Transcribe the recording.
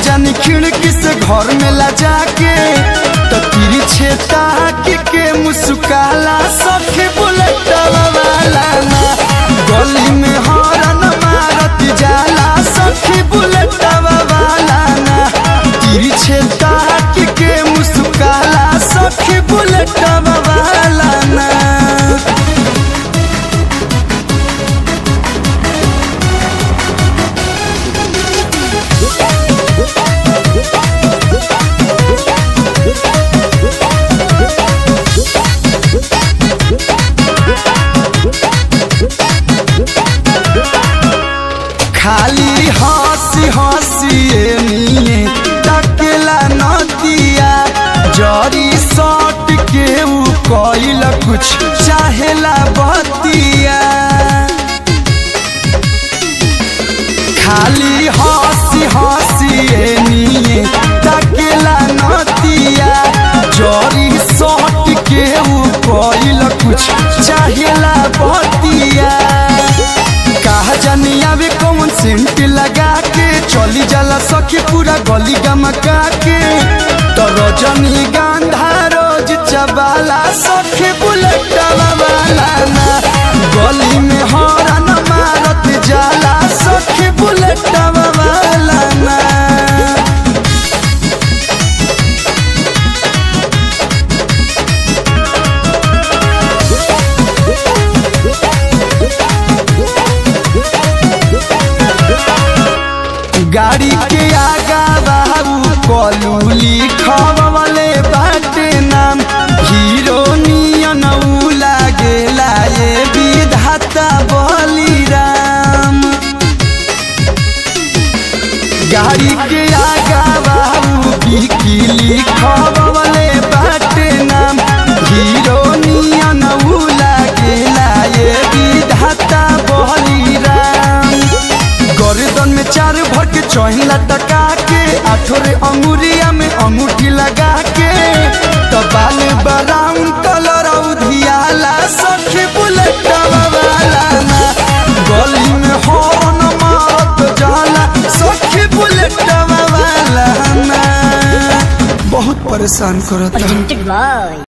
जानी खिड़की से घर में ला जाके तो तिरछे ताक के मुस्काला सखी बुलेट वाला ना गली में हॉर्न मारत जाला सखी बुलेट वाला ना तिरछे ताक के मुस्काला सखी बुलेट वाला ना खाली हंसी हंसी निये टकेला नदिया जरी सट के ऊ कइल कुछ चाहेला बतिया खाली हंसी हंसी निये टकेला नदिया जरी सट के ऊ कइल कुछ चाहेला बतिया कहा जानी आवे कौन सेंट लगा के चली जाला सखी पूरा गली गमका के तो रजनी गांधा रोज चबाला सखी बुलेट वाला ना गली में हॉर्न मारत जाला सखी बुलेट वाला ना गाड़ी के आगा बाबू कलू लिखवले बाटे नाम हीरो नियन ऊ लागेला ये विधाता बलिराम गाड़ी के आगा बाबू की लिखवले बाटे नाम हीरो नियन ऊ लागेला ये विधाता बलिराम गर्दन में चार भर के चौहिला टका के आठोरे अंगुरिया में अंगूठी लगा के तो बाल ब्राउन कलर उधियाला सखी बुलेट वाला ना गली में हॉर्न मारत जाला सखी बुलेट वाला ना बहुत परेशान करता presented by